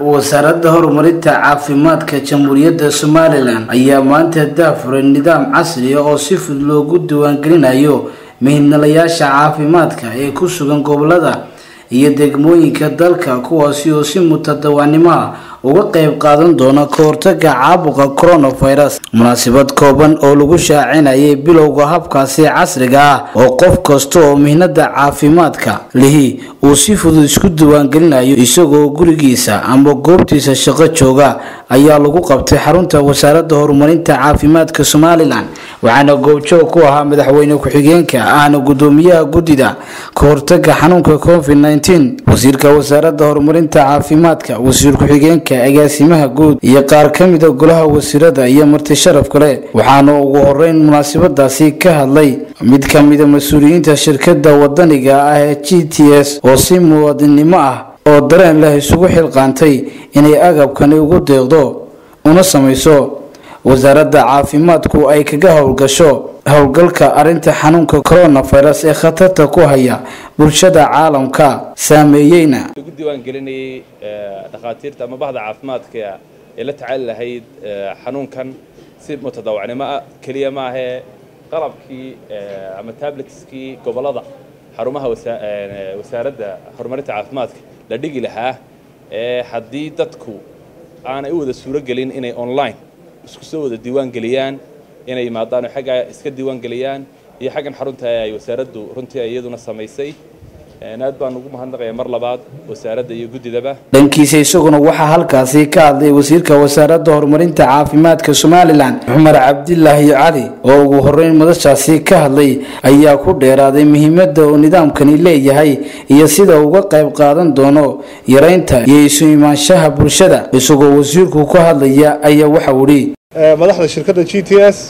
wasaaradda horumarinta caafimaadka jamhuuriyadda somalilan ayaa maanta daafuray nidaam casri ah oo si fudud loogu diiwaangelinayo mihinalayaasha caafimaadka ee ku sugan gobolada iyo degmooyinka dalka kuwaasi oo si mutadawanimo ah uga qeyb qaadan doona ka hortaga caabuqa coronavirus munaasabad kooban oo lagu shaacinayay bilowga habkaasi casriga ah oo qof kasta oo mihnada caafimaadka lihi uu si fudud isku diiwaangelinayo isagoo gurigiisa ama goobtiisa shaqo jooga ayaa lagu qabtay xarunta wasaaradda horumarinta caafimaadka somalilan waxaana goobjoog ku ahaa madaxweyne ku-xigeenka ahna gudoomiyaha guddida ka hortaga xanuunka covid nteen wasiirka wasaaradda horumarinta caafimaadka wasiir ku-xigeenka agaasimaha guud iyo qaar ka mida golaha wasiirada iyo marti sharaf kale waxaana ugu horeyn munaasabadaasi ka hadlay mid ka mida mas-uuliyiinta shirkada wadaniga ah ee g t s oo si muwaadinnimo ah oo dareen leh isugu xilqaantay inay agabkani ugu deeqdo una samayso wasaaradda caafimaadku ay kaga howlgasho howlgalka arrinta xanuunka coronavirus ee khatarta ku haya bulshada caalamka saameeyeyna ugu diiwaangelinayay dhakhaatiirta ama bahda caafimaadka ee la tacaali lahayd xanuunkan si mutadawacnimo ah keliya maahee qalabkii ama tabletskii gobollada xarumaha wasaaradda horumarinta caafimaadka la dhigi lahaa ee haddii dadku aanay u wada suuro gelin inay online isku soo wada diiwaan geliyaan inay yimaadaan oo xagga iska diiwaan geliyaan iyo xaggan xarunta ay wasaaraddu runtii iyaduna samaysay aad baan ugu mahadnaqaya mar labaad wasaaradda iyo guddidaba dhankiisa isaguna waxaa halkaasi ka hadlay wasiirka wasaaradda horumarinta caafimaadka somalilan cumar cabdilaahi cali oo ugu horeyn madashaasi ka hadlay ayaa ku dheeraaday muhiimadda uu nidaamkani leeyahay iyo sida uga qayb qaadan doono yareynta iyo isu imaanshaha bulshada isagoo wasiirku ka hadlaya ayaa waxau idhi madaxda shirkadda g t s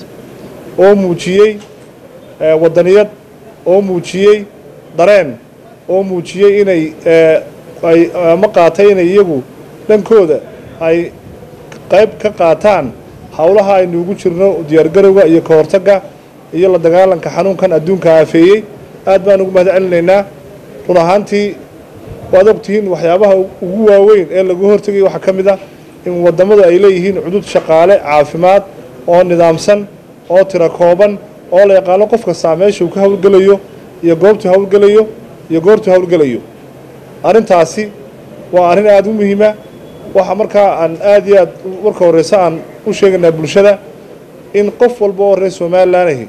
oo muujiyey wadaniyad oo muujiyey dareen oo muujiyey inay ay ama qaatay inay iyagu dhankooda ay qayb ka qaataan howlaha aynu ugu jirno diyaargarowga iyo ka hortagga iyo la dagaalanka xanuunkan adduunka aafeeyey aad baan ugu mahad celinaynaa run ahaantii waad ogtihiin waxyaabaha ugu waaweyn ee lagu hortegay waxaa ka mid ah in wadammadu ay leeyihiin cudud shaqaale caafimaad oo nidaamsan oo tiro kooban oo la yaqaano qof kastaa meesha uu ka howlgelayo iyo goobtuu howlgelayo iyo goortuu howlgelayo arrintaasi waa arrin aada u muhiima waxa markaa aan aad iyo aad marka horeyse aan u sheegaynaa bulshada in qof walba oo reer somalilan ahi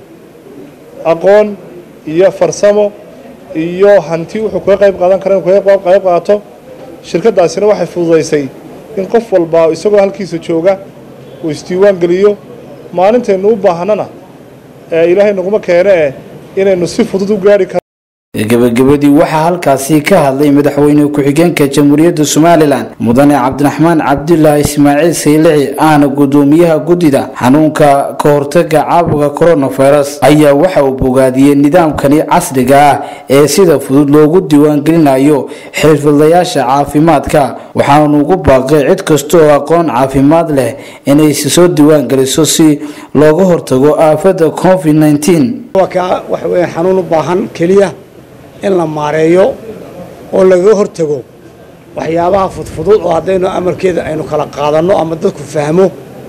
aqoon iyo farsamo iyo hanti wuxuu kaga qayb qaadan kara inu kaga qayb qaato shirkaddaasina waxay fududaysay in qof walba isagoo halkiisa jooga uu isdiiwaan geliyo maalintaynu u baahnana ee ilaahay naguma keene eh inaynu si fudud u gaari karo gabagabadii waxaa halkaasi ka hadlay madaxweyne ku-xigeenka jamhuuriyadda somalilan mudane cabdiraxmaan cabdulaahi ismaaciil saylici ahna gudoomiyaha guddida xanuunka ka hortaga caabuqa coronavirus ayaa waxa uu bogaadiyey nidaamkani casriga ah ee sida fudud loogu diiwaangelinayo xirfadlayaasha caafimaadka waxaanu ugu baaqay cid kasta oo aqoon caafimaad leh inay soo diiwaangeliso si looga hortago aafada covid nteen waxaweya xanuun u baahan keliya in la maareeyo oo lagaga hortago waxyaabaha fudfudud oo haddaynu amarkeeda aynu kala qaadanno ama dadku fahmo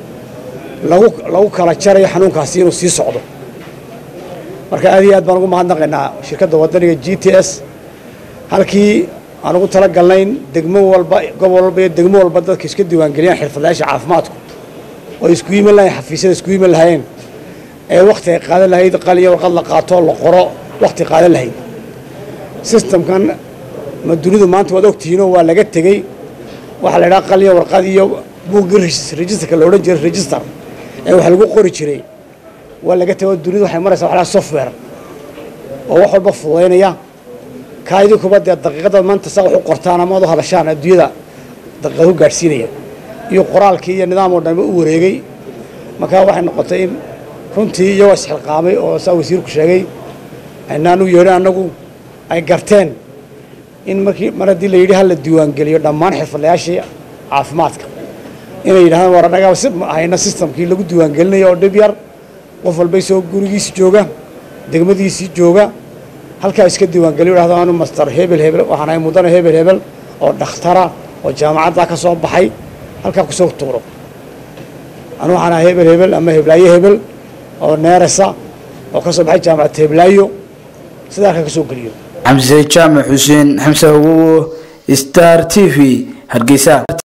lagu lagu kala jarayo xanuunkaasi inuu sii socdo marka aad iyo aad baan ugu mahadnaqaynaa shirkadda waddaniga g t s halkii aan ugu tala galnayn degmo walba gobol walba iyo degmo walba dadka iska diiwaangeliyaan xirfadlayaasha caafimaadku oo isku yiman lahayn xafiisyada isku yiman lahayeen ee wakhti ay qaadan lahayd qaliyo warqad la qaato la qoro wakhti qaadan lahayd sistamkan ma dunidu maanta waad ogtihiinoo waa laga tegey waxaa la idhaha qaliyo warqad iyo buuggii registerka la odhan jiray register ee wax lagu qori jiray waa laga tegey oo dunidu waxay maraysaa waxlaha software oo wax walba fududaynaya kaa idinkuba dee daqiiqada maanta saa wax u qortaan ama ad u hadashaan adduunyada daqiiqad u gaadhsiinaya iyo qoraalkii iyo nidaam oo dhanba u wareegay markaa waxay noqotay in runtii iyagoo isxilqaamay oo saa wasiirku sheegay aynaan u yeedhin annagu ay garteen in markii mar haddii la yidhi hala diiwaangeliyo dhammaan xirfadlayaashii caafimaadka inay yidhahdaan war annagaa si hayna sistamkii lagu diiwaangelinayo oo dhib yar qof walba isagoo gurigiisi jooga degmadiisii jooga halkaa iska diiwaangeliyo yidhahdo anu master hebel hebel waxaan ahay mudane hebel hebel oo dhakhtara oo jaamacaddaa ka soo baxay halkaa kusoo tuuro anu waxaan ahaa hebel hebel ama heblaayo hebel oo neerasa oo ka soo baxay jaamacad heblaayo sidaa halkaa ka soo geliyo xamse jaamac xuseen xamse hawowo star t v hargeysa